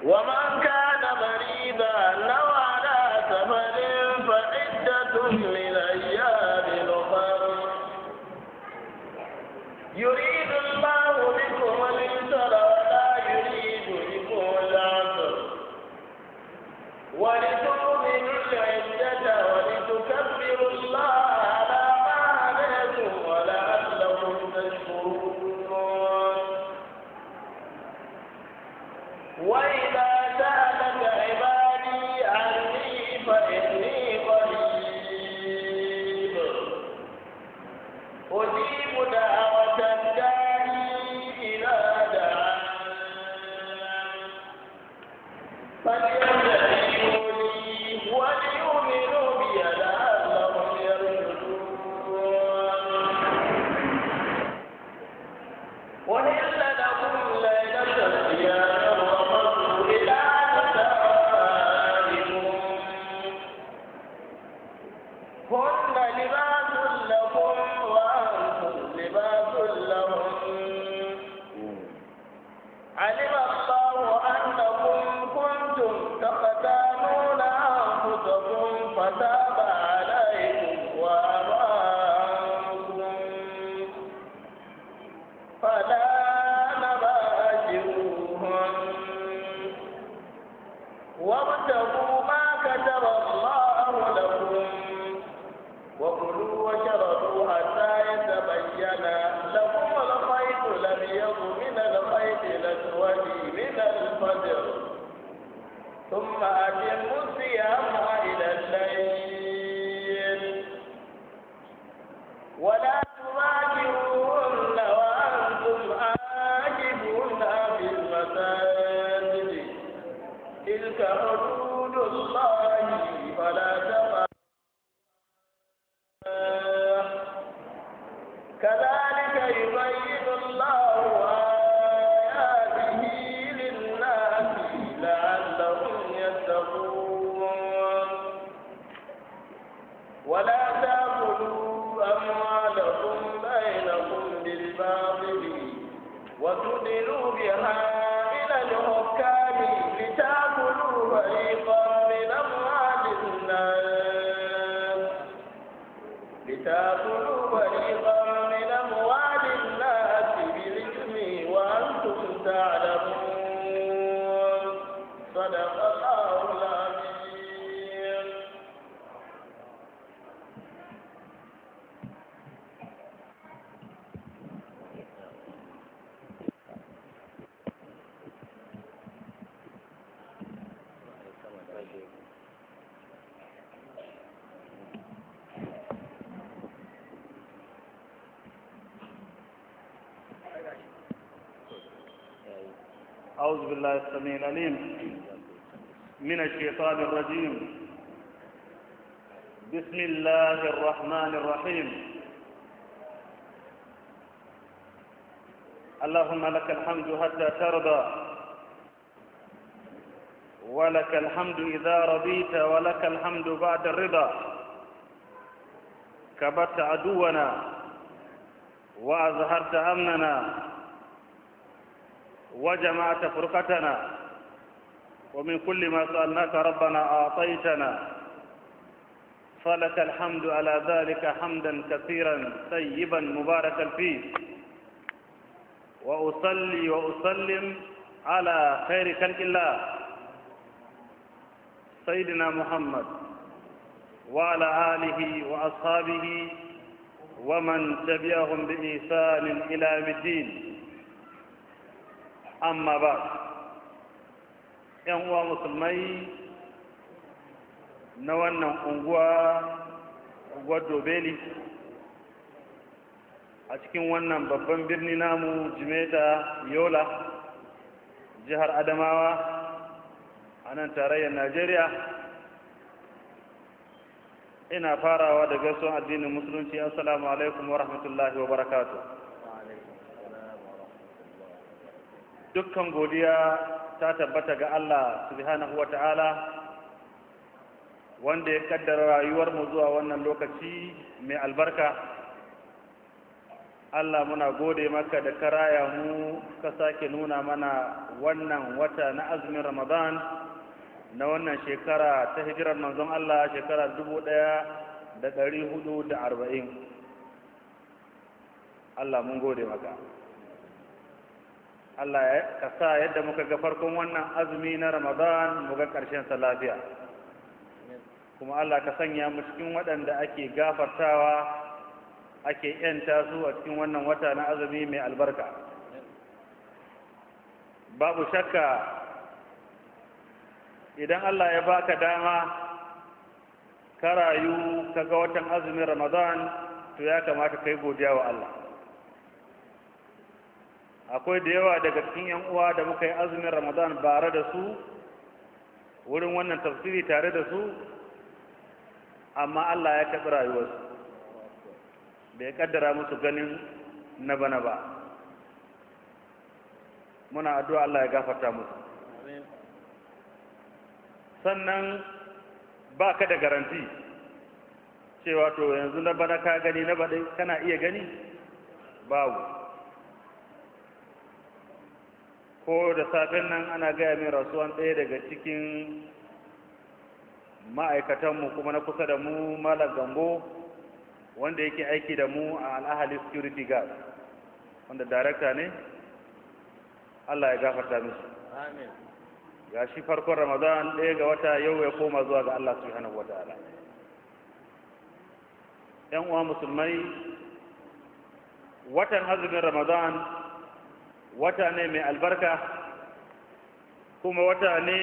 ومن كان مريضا أو على سفر فعدة من أيام أخر يريد الله بكم اليسر ولا يريد بكم العسر ولتؤمنوا العدة ولتكبروا الله على ما هداكم ولعلكم تشكرون وإذا سألك عبادي عني فإني قريب أجيب دعوة الداعي إذا دعان فليستجيبوا لي وليؤمنوا بي لعلهم يرشدون وإن لكم ليلة الصيام الرفث إلى نسائكم هن لباس لكم وأنتم لباس لهم علم الله أنكم كنتم تختانون أنفسكم فتاب عليكم وعفى عنكم فلا نباشروهن وابتغوا ما كتب الله لكم وكلوا واشربوا حتى يتبين لكم الخيط الابيض من الخيط الاسود من الفجر ثم اتموا الصيام الى الليل ولا تباشروهن وانتم عاكفون في المساجد تلك حدود الله فلا تقربوها كذلك يبين الله آياته للناس لعلهم يتقون ولا تأكلوا أموالكم بينكم بالباطل وتدلوا بها إلى الحكام لتأكلوا فريقا من أموال الناس لتأكلوا فريقا من أموال الناس بالإثم وأنتم تعلمون صدق الله العظيم أعوذ بالله السميع العليم من الشيطان الرجيم بسم الله الرحمن الرحيم اللهم لك الحمد حتى ترضى ولك الحمد إذا رضيت ولك الحمد بعد الرضا كبت عدونا وأظهرت أمننا وجمعت فرقتنا ومن كل ما سألناك ربنا أعطيتنا فلك الحمد على ذلك حمدا كثيرا طيبا مباركا فيه وأصلي وأسلم على خير خلق الله سيدنا محمد وعلى آله وأصحابه ومن تبعهم بإحسان إلى يوم الدين amma ba ‘yan uwa musulmai na wannan unguwa unguwar dobeli a cikin wannan babban birni namu jimeta yola jihar adamawa a nan tarayyar najeriya ina farawa da gaisuwan addinin musulunci assalamu alaikum wa rahmatullahi wa barakatuh dukkan godiya ta tabbata ga Allah subhanahu wa ta'ala wanda ya kaddara rayuwarmu zuwa wannan lokaci mai albarka Allah muna gode maka da karaya mu ka sake nuna mana wannan wata na azumin Ramadan na wannan shekara ta hijirar manzon Allah shekara dubu ɗaya da ɗari hudu da arba'in. Allah mun gode maka. Allah ka sa yadda muka ga farkon wannan azumi na Ramadan mu ga ƙarshen sa lafiya. Kuma Allah ka sanya mu cikin waɗanda ake gafartawa ake ‘yanta su a cikin wannan wata na azumi mai albarka. Babu shakka idan Allah ya baka dama ka rayu ka ga watan azumin Ramadan to ya kamata kai godiya wa Allah. Akwai da yawa daga cikin ‘yan uwa da muka yi azumin Ramadan bare da su wurin wannan tafsiri tare da su, amma Allah ya kaɓi rayuwarsu. bai kaddara musu ganin na bana ba muna addu'a Allah ya gafarta musu sannan ba ka da garanti cewa to yanzu na bana ka gani na baɗai kana iya gani babu ko da safen nan ana gaya min rasuwan ɗaya daga cikin ma'aikatanmu kuma na kusa da mu malam gambo wanda yake aiki da mu a al'ahali security guard wanda darakta ne Allah ya gafarta musu Amin. ga shi farkon ramadan ɗaya ga wata yau ya koma zuwa ga Allah subhanahu wa ta'ala ‘yan uwa musulmai watan azumin ramadan wata ne mai albarka kuma wata ne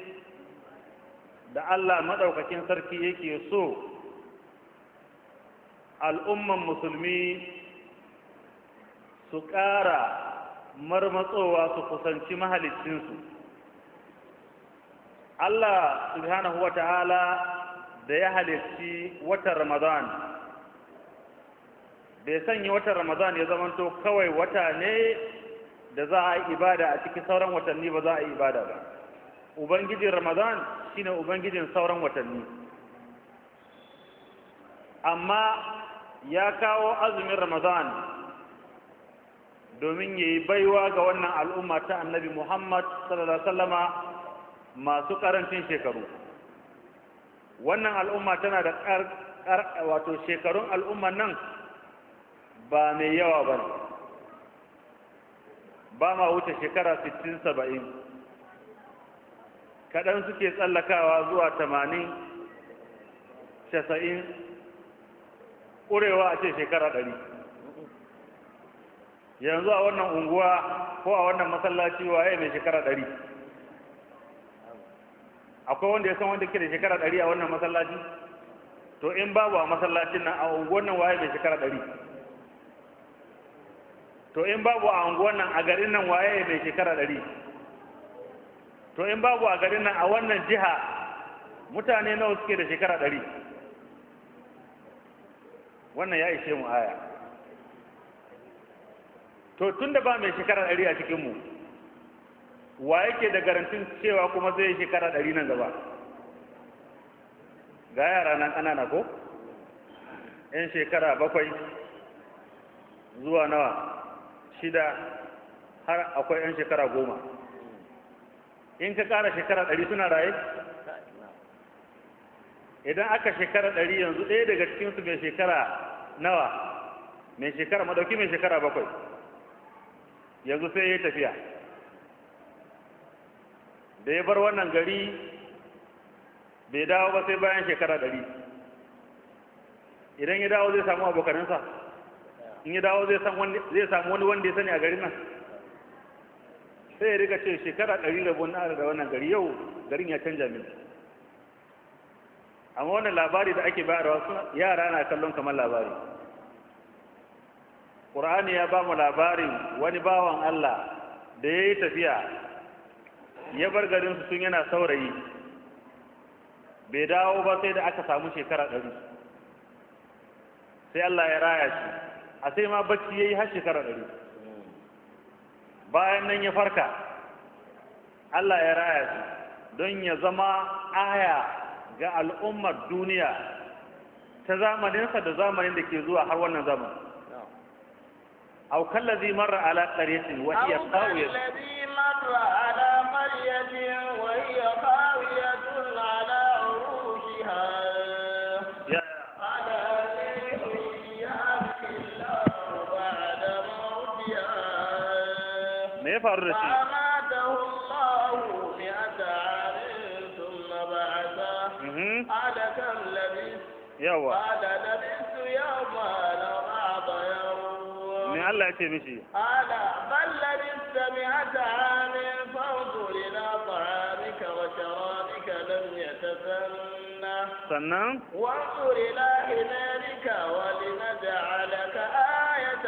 da Allah maɗaukakin sarki yake so al'umman musulmi su ƙara marmatsowa su kusanci mahalicinsu Allah subhanahu wa ta'ala da ya halicci watan Ramadan bai sanya watan Ramadan ya zamanto kawai wata ne da za a yi ibada a cikin sauran watanni ba za a yi ibada ba ubangijin Ramadan shine ubangijin sauran watanni amma ya kawo azumin Ramadan domin ya yi baiwa ga wannan al'umma ta annabi Muhammad sallallahu Alaihi wasallama masu ƙarancin shekaru wannan al'umma tana da wato shekarun al'umman nan ba mai yawa ba ne ba ma wuce shekara 60-70 kaɗan suke tsallakawa zuwa 80 ƙurewa a ce shekara 100 yanzu a wannan unguwa ko a wannan masallaci waye mai shekara 100 akwai wanda ya san wanda ke da shekara ɗari a wannan masallaci to in babu a masallacin nan a unguwan nan waye mai shekara ɗari to in babu a unguwan nan a garin nan waye mai shekara ɗari to in babu a garin nan a wannan jiha mutane nawa suke da shekara ɗari wannan ya ishe mu aya to tun da ba mai shekara ɗari a cikinmu wa yake da garantin cewa kuma zai yi shekara ɗari nan gaba ga yara nan ƙanana ko yan shekara bakwai zuwa nawa shida har akwai yan shekara goma in ka ƙara shekara ɗari suna raye idan aka shekara ɗari yanzu ɗaya daga cikinsu mai shekara nawa mai shekara madauki mai shekara bakwai yanzu sai ya yi tafiya da ya bar wannan gari bai dawo ba sai bayan shekara ɗari idan ya dawo zai samu abokanansa in ya dawo zai samu wani wanda ya sani a garin nan sai ya riga ce shekara ɗari da na da wannan gari yau garin ya canja min amma wannan labari da ake bayarwa su yara na kallon kamar labari ƙur'ani ya ba mu labarin wani bawan Allah da ya yi tafiya ya bar garinsu tun yana saurayi bai dawo ba sai da aka samu shekara ɗari sai Allah ya raya shi a sai ma bacci ya yi har shekara ɗari bayan nan ya farka Allah ya raya shi don ya zama aya ga al'ummar duniya ta zamaninsa da zamanin da ke zuwa har wannan zaman aw kallazi marra ala qaryatin wa hiya أو qawiyatun كالذي مر على قرية وهي خاوية على عروشها ya قال يحييها الله بعد موتها me ya faru da shi فأماته الله مئة عام ثم بعثه mhm قال كم لبثت yawa قال لبثت يوما أو بعض يوم me Allah ya ce mishi قال بل لبثت مئة عام فانظر إلى طعامك وشرابك لم يتسنى sannan وانظر إلى حمارك ولنجعلك آية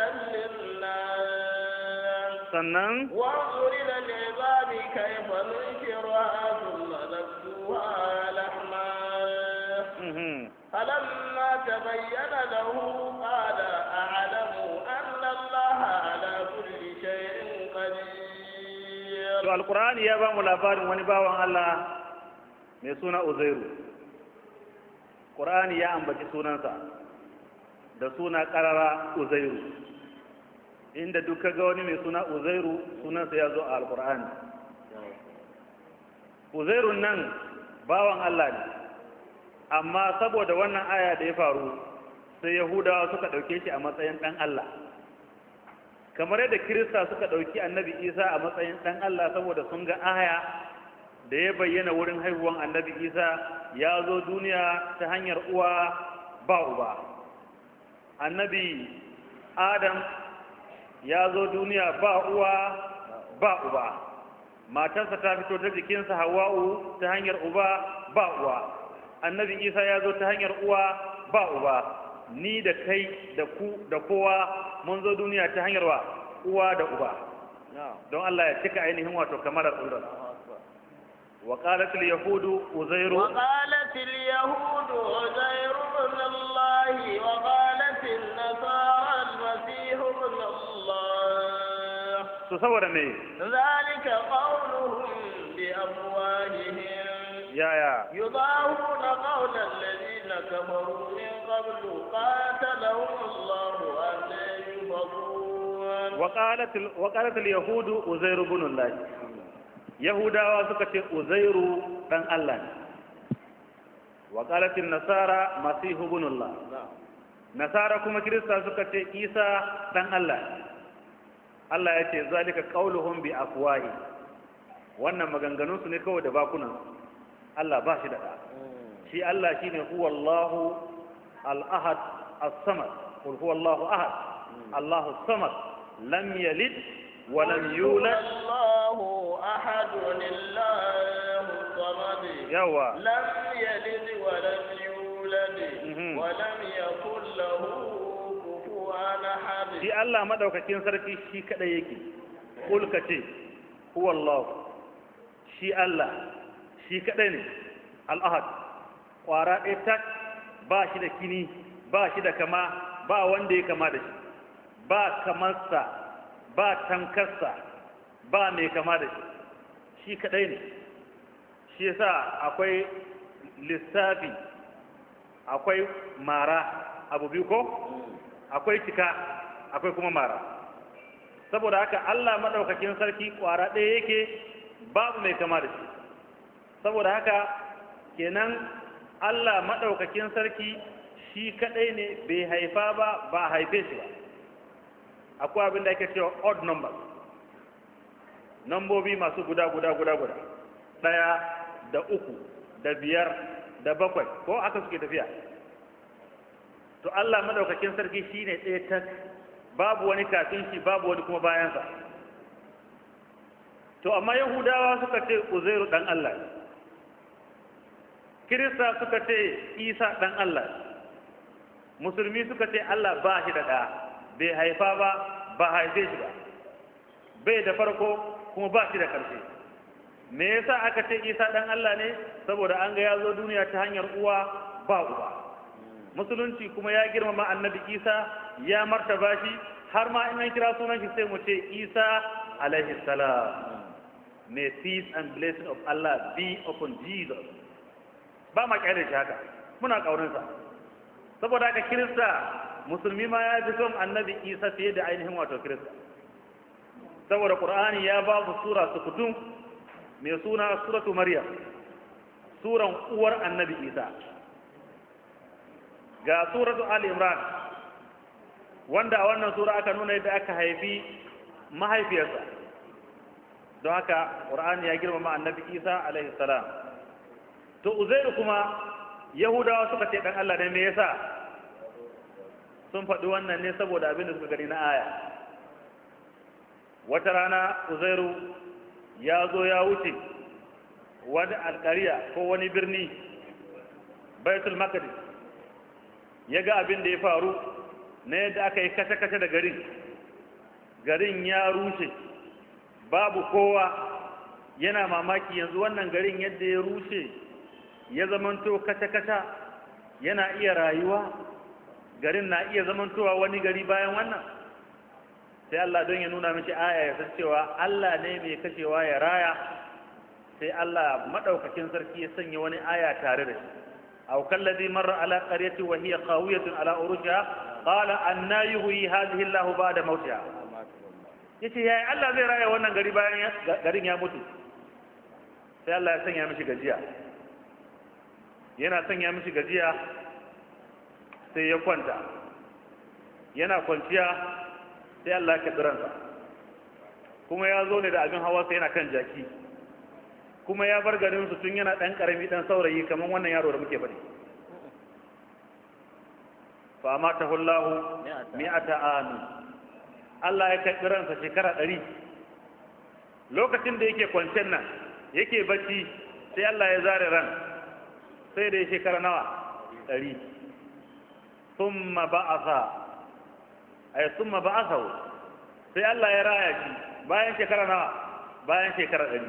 للناس sannan وانظر إلى العظام كيف ننشرها ثم نكسوها لحما mhm فلما تبين له قال أعلم أن الله على كل شيء to قدير alqur'ani ya ba mu labarin wani bawan Allah mai suna Uzairu Qur'ani ya ambaci sunansa da suna karara Uzairu inda duk ga wani mai suna Uzairu sunansa ya zo a alqur'ani Uzairun nan bawan Allah ne amma saboda wannan aya da ya faru sai Yahudawa suka ɗauke shi a matsayin ɗan Allah kamar yadda Kirista suka ɗauki annabi Isa a matsayin ɗan Allah saboda sun ga aya da ya bayyana wurin haihuwan annabi Isa ya zo duniya ta hanyar uwa ba uba annabi Adam ya zo duniya ba uwa ba uba matarsa ta fito ta jikinsa Hawwa'u ta hanyar uba ba uwa annabi Isa ya zo ta hanyar uwa ba uba ni da kai da ku da kowa mun zo duniya ta hanyar wa uwa da uba don Allah ya cika ainihin wato kamar ulrar wa qalat al yahudu uzairu وقالت اليهود عزير بن الله وقالت النصارى المسيح ابن الله to saboda me ذلك قولهم بأفواههم yaya يضاهون قول الذين كفروا من قبل قاتلهم الله أن يفضون wa qalat al wa qalat al yahudu uzairu ibn Allah yahudawa suka ce uzairu dan Allah ne wa qalat an nasara masih ibn Allah nasara kuma kirista suka ce isa dan Allah ne Allah ya ce zalika qauluhum bi afwahi wannan maganganun su ne kawai da bakunan Allah ba shi da ɗa shi Allah shine huwa Allahu al-ahad as-samad qul huwa Allahu ahad Allahu samad lam yalid wa lam yulad الله أحد الله الصمد yawa لم يلد ولم يولد Mhm. ولم يكن له كفوا أحد shi Allah madaukakin sarki shi kadai yake kul ka ce huwa Allah shi Allah shi kadai ne al-ahad kwara ɗaya tak ba shi da kini ba shi da kama ba wanda ya kama da shi ba kamarsa ba tankarsa ba mai kama da shi shi kadai ne shi yasa akwai lissafi akwai mara abu biyu ko akwai cika akwai kuma mara saboda haka Allah madaukakin sarki kwara ɗaya yake babu mai kama da shi saboda haka kenan Allah madaukakin sarki shi kadai ne bai haifa ba ba haife shi ba akwai abin da ake cewa odd numbers nambobi masu guda guda guda guda ɗaya da uku da biyar da bakwai ko aka suke tafiya to Allah madaukakin sarki shine ɗaya tak babu wani kafin shi babu wani kuma bayansa to amma yahudawa suka ce uzairu dan Allah ne. kirista suka ce isa dan Allah ne. musulmi suka ce Allah ba shi da ɗa bai haifa ba ba haife shi ba bai da farko kuma ba shi da ƙarshe me yasa aka ce isa dan Allah ne saboda an ga ya zo duniya ta hanyar uwa ba uba musulunci kuma ya girmama annabi isa ya martaba shi har ma in an kira sunan shi sai mu ce isa alaihi salam may peace and blessing of Allah be upon Jesus ba ma kyale shi haka muna ƙaunarsa saboda haka kirista musulmi ma ya fi son annabi isa fiye da ainihin wato kirista saboda qur'ani ya ba su sura sukutun mai suna suratu maryam suran uwar annabi isa ga suratu ali imran wanda a wannan sura aka nuna yadda aka haifi mahaifiyarsa don haka qur'ani ya girmama annabi isa alaihi salam to uzairu kuma yahudawa suka ce dan Allah ne me yasa sun faɗi wannan ne saboda abin da suka gani na aya wata rana uzairu ya zo ya wuce wani alƙariya ko wani birni baitul maqdis ya ga abin da ya faru na yadda aka yi kashe-kashe da garin garin ya rushe babu kowa yana mamaki yanzu wannan garin yadda ya rushe ya zamanto kashe-kashe yana iya rayuwa garin na iya zamantowa wani gari bayan wannan sai Allah don ya nuna mishi aya ya san cewa Allah ne mai kashewa ya raya sai Allah madaukakin sarki ya sanya wani aya tare da shi aw kallazi marra ala qaryati wa hiya qawiyatun ala urushiha qala anna yuhyi hadhihi Allah ba'da mautiha yace yayi Allah zai raya wannan gari bayan garin ya mutu sai Allah ya sanya mishi gajiya yana sanya mishi gajiya sai ya kwanta yana kwanciya sai Allah ya ransa kuma ya zo ne da abin hawa sai yana kan jaki kuma ya bar garin su tun yana ɗan ƙarami ɗan saurayi kamar wannan yaro da muke bari fa mata hullahu mi'ata amin Allah ya kai ransa shekara ɗari lokacin da yake kwancen nan yake bacci sai Allah ya zare ran sai da ya shekara nawa ɗari ثم بعث ay summa ba'athahu sai Allah ya raya shi bayan shekara nawa bayan shekara ɗari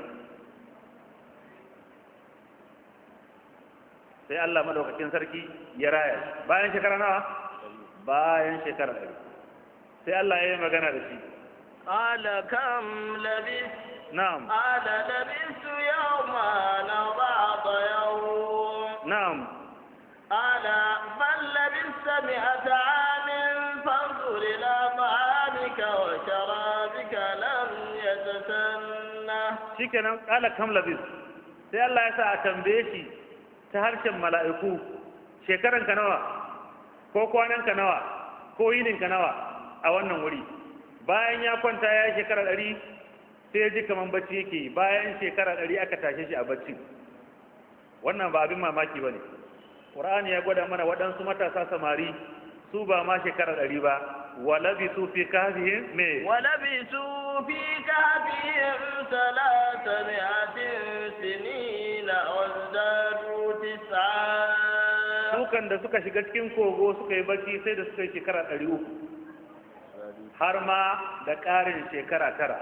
sai Allah madaukakin sarki ya raya shi bayan shekara nawa bayan shekara ɗari sai Allah ya yi magana da shi قال كم لبثت na'am قال لبثت يوما أو بعض يوم na'am قال بل لبثت مئة عام فانظر إلى طعامك وشرابك لم يتسنه shikenan kala kam labis sai Allah ya sa a tambaye shi ta harshen mala'iku shekaran ka nawa ko kwanan ka nawa ko yinin ka nawa a wannan wuri bayan ya kwanta ya yi shekara ɗari sai ya ji kaman bacci yake yi. bayan shekara ɗari aka tashe shi a bacci wannan ba abin mamaki ba ne ƙur'ani ya gwada mana waɗansu matasa samari su ba ma shekara ɗari ba walabi su fi kafihim me ولبثوا في كهفهم ثلاثمائة سنين وازدادوا تسعا dukan da suka shiga cikin kogo suka yi bacci sai da suka yi shekara ɗari uku har ma da ƙarin shekara tara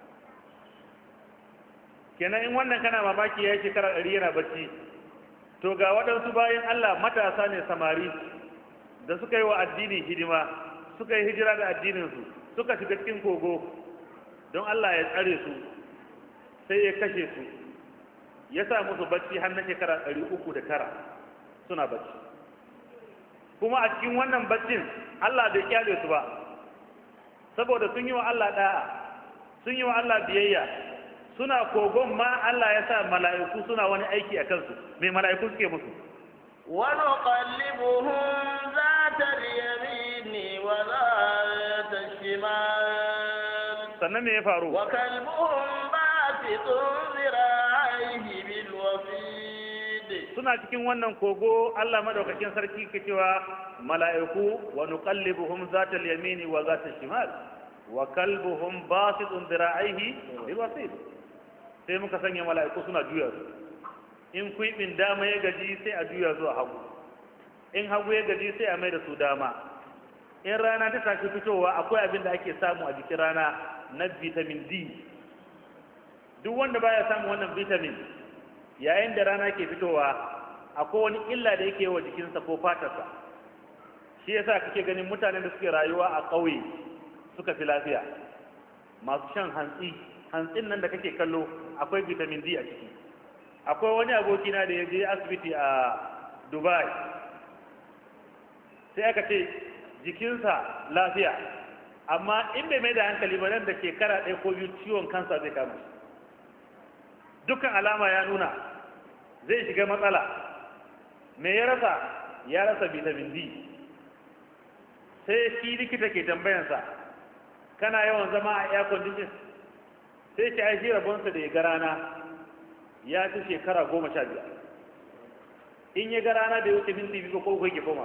kenan in wannan kana mamaki ya yi shekara ɗari yana bacci to ga waɗansu bayan Allah matasa ne samari da suka yi wa addini hidima suka yi hijira da addininsu suka shiga cikin kogo don Allah ya tsare su sai ya kashe su ya sa musu bacci har na shekara ɗari uku da tara suna bacci kuma a cikin wannan baccin Allah bai kyale su ba saboda sun yi wa Allah da'a sun yi wa Allah biyayya suna kogon ma Allah ya sa mala'iku suna wani aiki a kansu mai mala'iku suke musu ونقلبهم ذات اليمين وذات الشمال sannan me ya faru وكلبهم باسط ذراعيه بالوصيد suna cikin wannan kogo Allah madaukakin sarki ke cewa mala'iku wa nuqallibuhum zata al-yamini wa zata al-shimal wa kalbuhum basitun dhira'ihi bil wasid sai muka sanya mala'iku suna juya su in kuibin dama ya gaji sai a juya su a hagu in hagu ya gaji sai a mai da su dama in rana ta tashi fitowa akwai abin da ake samu a jikin rana na vitamin D duk wanda baya samun wannan vitamin yayin da rana ke fitowa akwai wani illa da yake wa jikinsa ko fatarsa shi yasa kake ganin mutanen da suke rayuwa a ƙauye suka fi lafiya masu shan hantsi hantsin nan da kake kallo akwai vitamin D a ciki akwai wani abokina da ya je asibiti a Dubai sai aka ce jikinsa lafiya amma in bai mai da hankali ba nan da shekara ɗaya ko biyu ciwon kansa zai kama shi dukkan alama ya nuna zai shiga matsala me ya rasa ya rasa vitamin D sai shi likita ke tambayansa kana yawan zama a air condition sai ce ai shi rabonsa da ya ga rana ya ci shekara goma sha biyar in ya ga rana da ya wuce minti biyu ko kai ke koma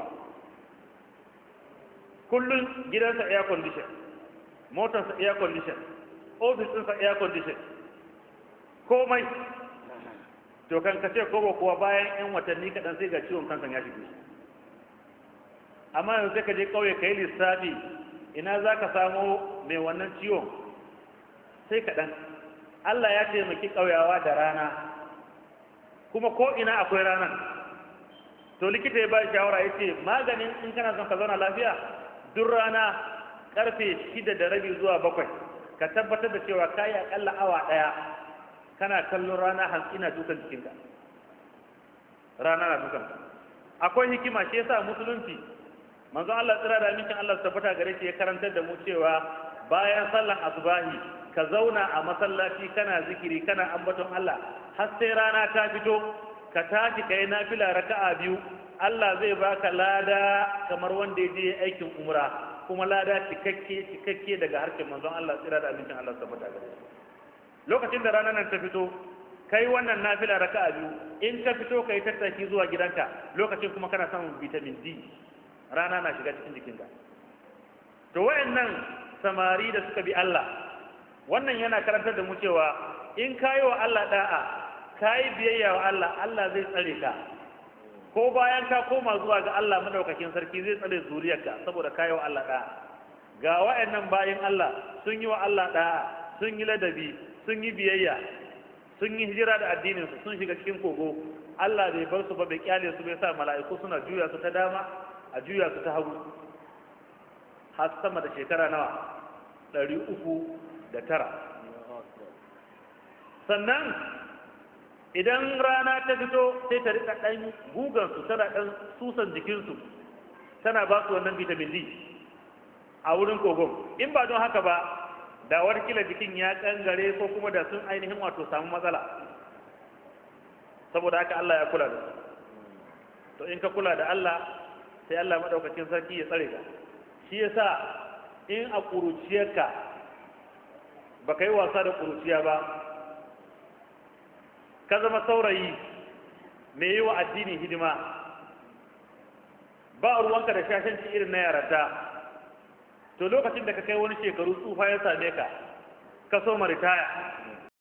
kullum gidansa air condition motarsa air condition ofis ɗinsa air condition komai to kan ka ce ko ba kuwa bayan yan watanni kaɗan sai ga ciwon kansan ya shige amma yanzu sai ka je ƙauye ka yi lissafi ina za ka samo mai wannan ciwon sai kaɗan Allah ya taimaki ƙauyawa da rana kuma ko ina akwai ranar to likita ya ba shawara ya ce maganin in kana son ka zauna lafiya duk rana karfe shida da rabi zuwa bakwai ka tabbatar da cewa kayi akalla awa ɗaya kana kallon rana hantsi na dukan jikinka rana na dukan akwai hikima shi yasa musulunci manzo Allah tsira da amincin Allah tabbata gare shi ya karantar da mu cewa bayan sallan asubahi ka zauna a masallaci kana zikiri kana ambaton Allah har sai rana ta fito ka tashi kai nafila raka'a biyu Allah zai baka lada kamar wanda ya je aikin umra kuma lada cikakke cikakke daga harshen manzon Allah tsira da amincin Allah tabbata gare shi lokacin da ranar nan ta fito kai wannan nafila raka'a biyu in ka fito kai tattaki zuwa gidanka lokacin kuma kana samun vitamin D rana na shiga cikin jikinka to wayannan samari da suka bi Allah wannan yana karantar da mu cewa in kayi wa Allah da'a kayi biyayya wa Allah Allah zai tsare ka ko bayan ka koma zuwa ga Allah madaukakin sarki zai tsare zuriyarka saboda kayi wa Allah da'a ga wayannan bayin Allah sun yi wa Allah da'a sun yi ladabi sun yi biyayya sun yi hijira da addinin su sun shiga cikin kogo Allah bai bar su ba bai kyale su bai sa mala'iku suna juya su ta dama a juya su ta hagu har sama da shekara nawa ɗari uku da tara sannan idan rana ta fito sai ta rika ɗan gugansu tana ɗan susan jikinsu tana ba su wannan vitamin D a wurin kogon in ba don haka ba da kila jikin ya kangare ko kuma da sun ainihin wato samu matsala saboda haka Allah ya kula da su to in ka kula da Allah sai Allah madaukakin sarki ya tsare ka shi yasa in a kuruciyarka ba ka yi wasa da kuruciya ba ka zama saurayi mai yi wa addini hidima ba ruwanka da shashanci irin na yaranta to lokacin da ka kai wani shekaru tsufa ya same ka ka so ritaya